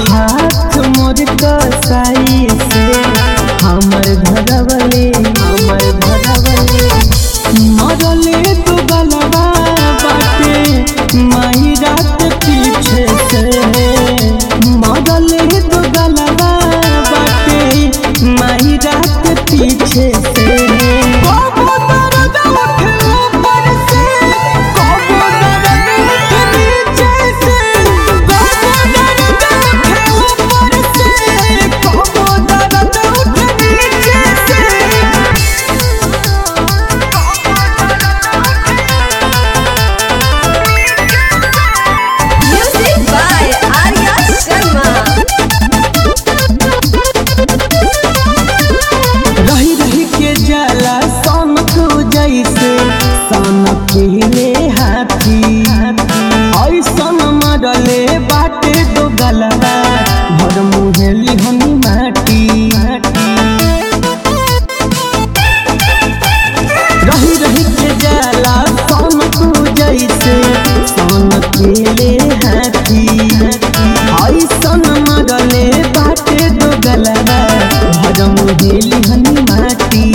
हाथ मोर कसाई से हमर धरवले हमर धरवले मरले तो गलबा बाटे माही रात पीछे से मरले तो गलबा बाटे माही रात पीछे से कबो दर्द उठे ऊपर से कबो दर्द उठे नीचे से कबो दर्द उठे ऊपर से कबो दर्द उठे नीचे से Music by Arya Sharma. रही रही के जाला सनक जैसे सनक ले हाथी ऐसन मरले बाटे दो गलबा भर मुहेली हनी माटी रही रही के जाला सनक जैसे सनक ले हाथी ऐसन मरले बाटे दो गलबा भर मुहेली हनी माटी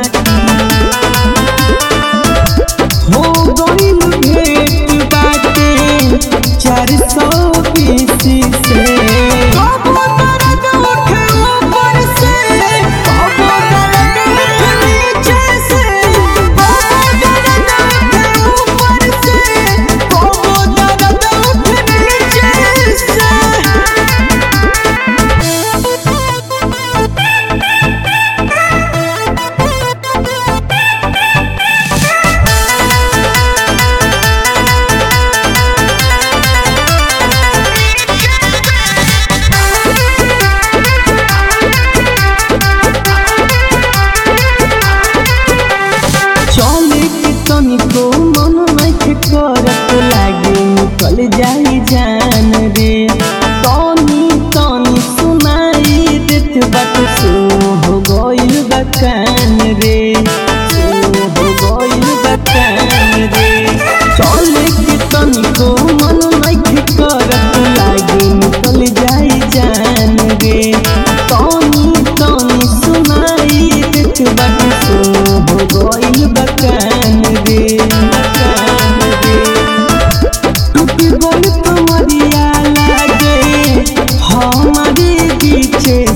हो गइल भेट बाटे चार सौ बीस से कबो दर्द उठे ऊपर से कबो दर्द उठे नीचे से कबो दर्द उठे ऊपर से कबो दर्द उठे नीचे से चले के तनिको मन नहीं करत लागे निकल जाई जान रे तनी तनी सुनाई देत बात सो हो गइल बकान रे सो हो गइल बकान रे चले के तनिको मन नहीं करत लागे निकल जाई जान रे तनी तनी सुनाई देत बात सो हो गइल बकान रे बकान रे टूट गइल तुम्हारिया लागे हमारे पीछे